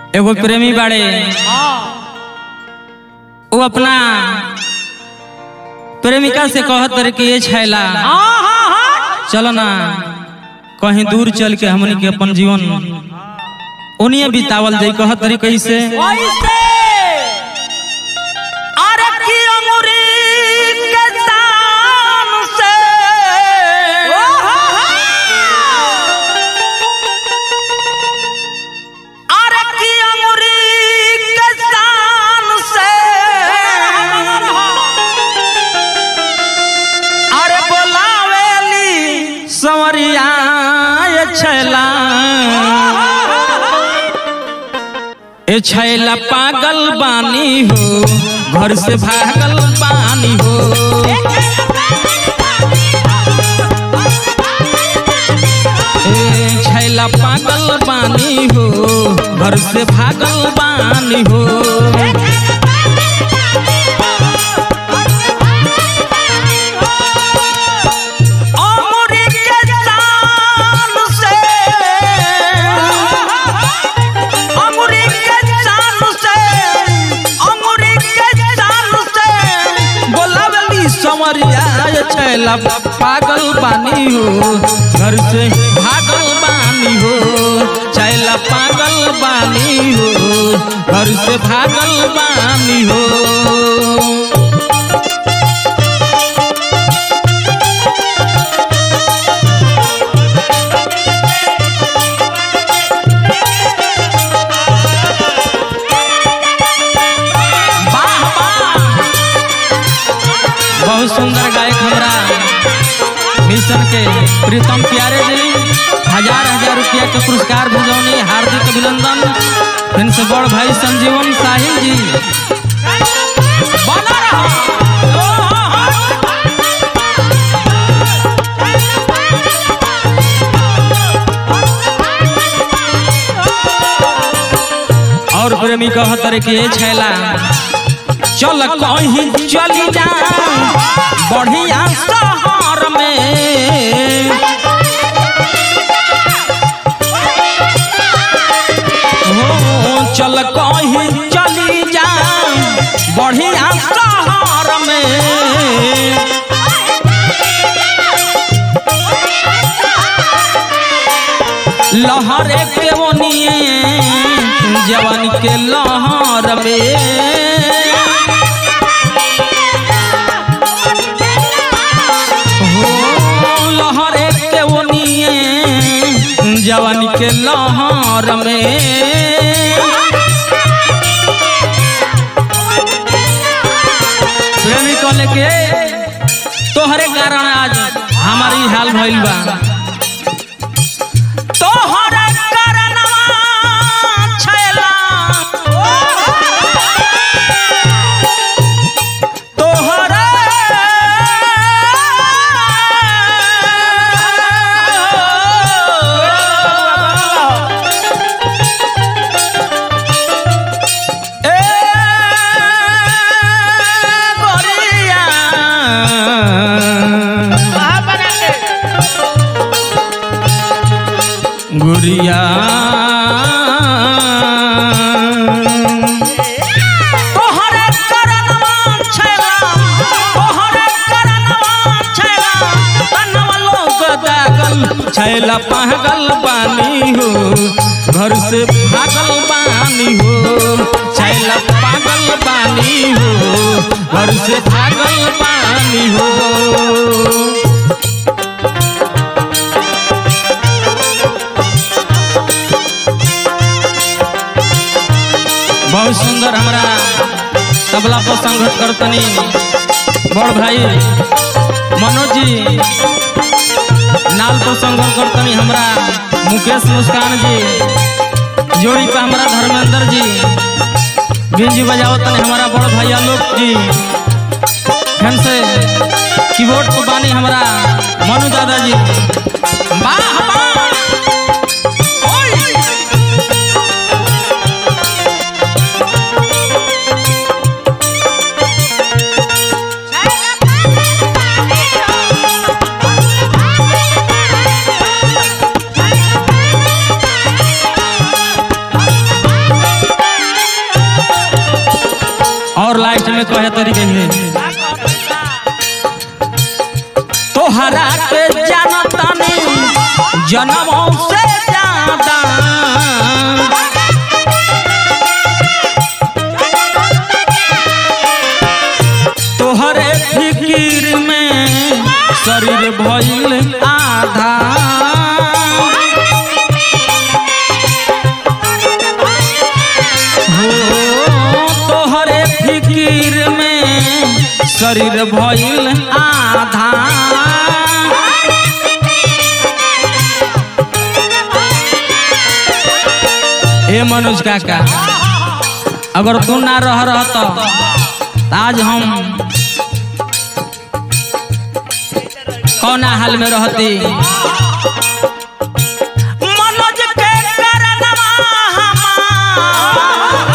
एगो प्रेमी बाड़े वो अपना प्रेमिका से कहत रहे कि ये छैला चलो ना कहीं दूर चल के हमनी के अपन जीवन उन्हीं बितावल जाई कहत रही कैसे अरे की अंगुरी के तान से अरे की अंगुरी के तान से अरे बोलावेली संवरिया ये छैला ए छैला पागल बानी हो घर से भागल बानी हो ए छैला पागल बानी हो घर से भागल बानी हो अंगुरी के तान से अंगुरी के तान से अंगुरी के तान से बोलावली संवरिया ये छैला पागल बानी हो घर से भागल बानी हो छैला पागल बानी हो घर से भागल बानी हो वाह, वाह। बहुत सुंदर गायक हमरा मिशन के प्रीतम प्यारे जी हजार हजार रुपया के पुरस्कार भेजौनी हार्दिक अभिनंदन इनसे बड़ भाई संजीवन साहिल जी बना रहो। और प्रेमी कहत रहे कि ये छैला चल कहीं चली जा बढ़िया शहर में हो चल कहीं चली जा बढ़िया शहर में लहर के ओनिए जवान के लहर में हो लहर के ओनिए जवान के लहर में प्रेमी कहले के तोहरे कारण आज हमारी हाल भइल बा तोहरा करनवा छैला तोहरा ए गोरिया गुड़िया तोहरे करनवा छैला तोहरे करनवा छैला तनवा लोग दागल छैला पागल बानी हो घर से भागल बानी हो छैला पागल बानी हो घर से भागल बानी हो बहुत सुंदर हमरा तबला पर संघर्ष करतनी बड़ भाई मनोज जी नाल पर संघर्ष करतनी हमरा मुकेश मुस्कान जी जोड़ी पे हमरा धर्मेंद्र जी भिंजी बजावतनी हमारा बड़ भाई आलोक जी फिर से कीबोर्ड पर बानी हमरा मनु दादा जी वाह वाह ओए Thank you. लास्ट में कहे तरीके है तोहरा के जानतानी जन्मों से ज्यादा तोहरे फिकिर में शरीर भइल आधा हो तोहरे फिकिर में शरीर भइल आधा ए मनोज काका अगर तू ना रह रह तो आज हम कौना हाल में रहती मनोज के करनवा हमार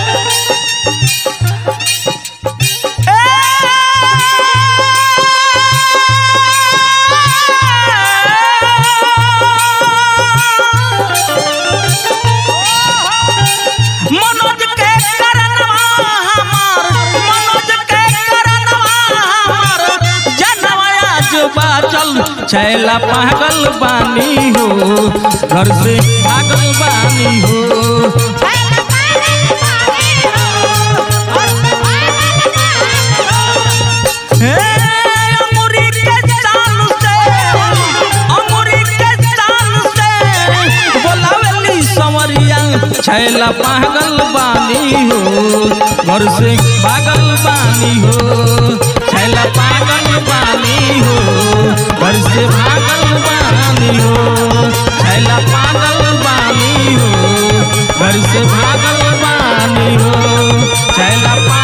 मनोज के करनवा हमार मनोज के करनवा हमार जनवा जुबा चल छैला पागल बानी हो घर से पागल बानी हो हे अमूरी के चाल से अमूरी के चाल से बोलावेली संवरिया छैला पागल बानी हो घर से पागल बानी हो छैला पागल बानी हो घर से पागल बानी हो छैला पागल बानी हो घर से पागल बानी हो छैला